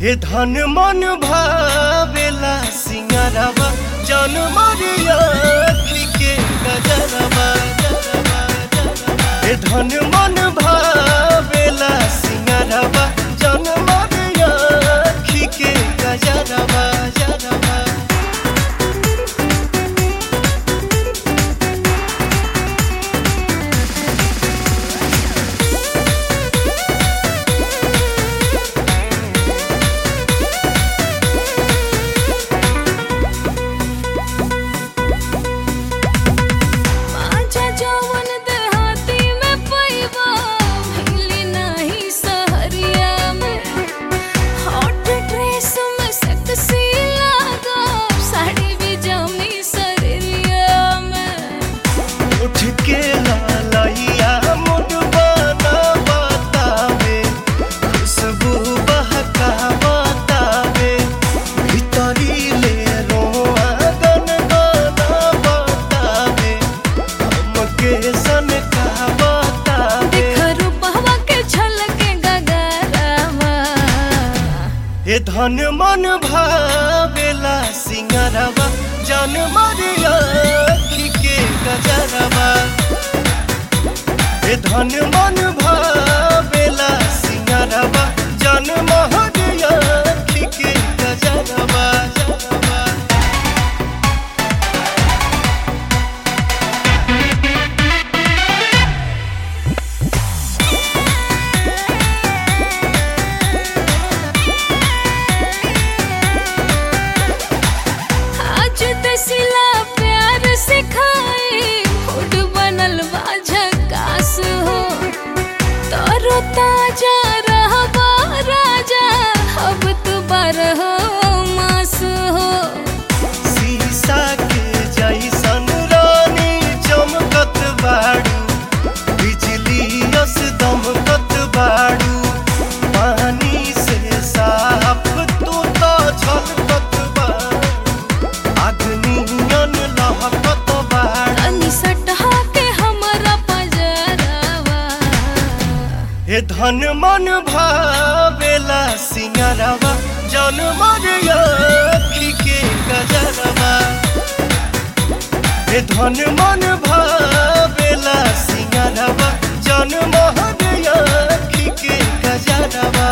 हे धन मन भावेला सिंगारवा जन मरिया के गजरवा हे धन मन भावेला सिंगारवा जन मरिया के गजरवा जरवा माझ्या जवन देहाती में पैबा भइली नाही सहरिया में हॉट ड्रेस में सेक्सी लागो साड़ी भी जमी सरिया में उठ के लालैया मुड बना बतावे खुशबू बहका बतावे भीतरी ले रोआ गन गाना बतावे हमके सन का बतावे देख रूपवा के झलके गगरवा हे धन मन भावेला सिंगरवा जन मरिया के गजरवा हे धन मन भावेला सिंगरवा जन महरिया के गजरवा जरवा आज दसिला प्यार सिखाए फूड बनल बा झकास हो तरो ताजा रहबा राजा अब तू बारह मास हो शीशा के जैसन रानी चमकत बाड़ू बिजली यस दमकत बाड़ू पानी से साफ तू तो छलकत बाड़ू अग्नियन लहकत बाड़ू तनी सटहा के हमरा पजरवा हे धन मन भावेला सिंगरवा जन मरिया के गजरवा हे धन मन भावेला सिंगरवा जन महरिया के गजरवा